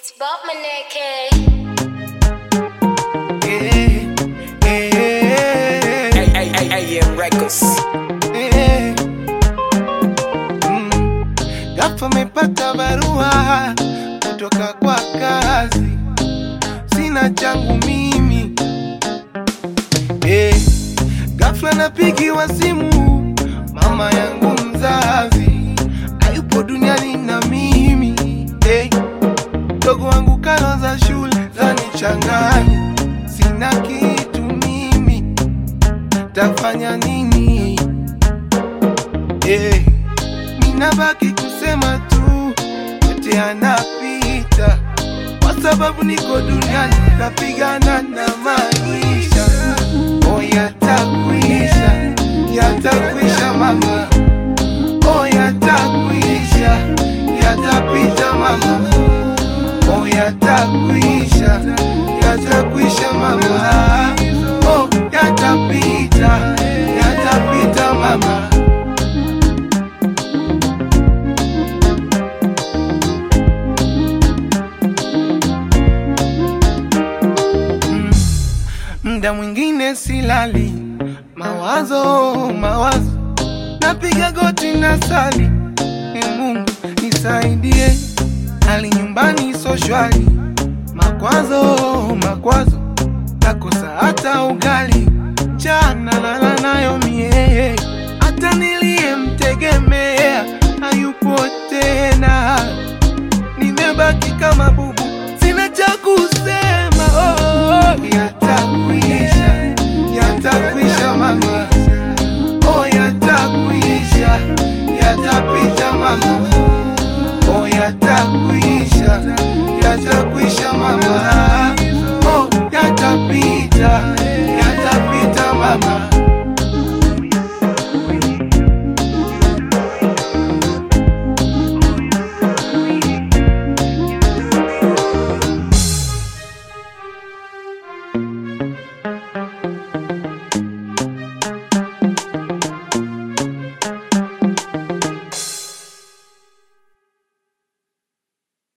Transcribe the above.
It's Bob Maneke. Eh, eh, AM Records. eh. Mm. Ghafla mepata barua kutoka kwa kazi, sina changu mimi eh. Ghafla napigiwa simu, mama yangu mzazi hayupo duniani na mimi eh. Mdogo wangu karo za shule zanichanganya, sina kitu mimi, tafanya nini? Eh, ninabaki kusema tu yote yanapita, kwa sababu niko duniani napigana na maisha. Oh, yatakwisha, yatakwisha mama, oh, yatakwisha, yatapita mama, oh, yatakwisha, yatakwisha mama, oh, yatapita, yatapita mama. Mda mwingine silali, mawazo mawazo, napiga goti na sali, e Mungu nisaidie, hali nyumbani so shwari, makwazo makwazo, nakosa hata ugali, jana lala nayo mie, hata niliyemtegemea hayupo tena nimebaki kama bubu, sina cha kusema. Oh, yatakwisha, yatakwisha mama, oh, yatakwisha, yatapita mama, oh, yatakwisha, yatakwisha mama.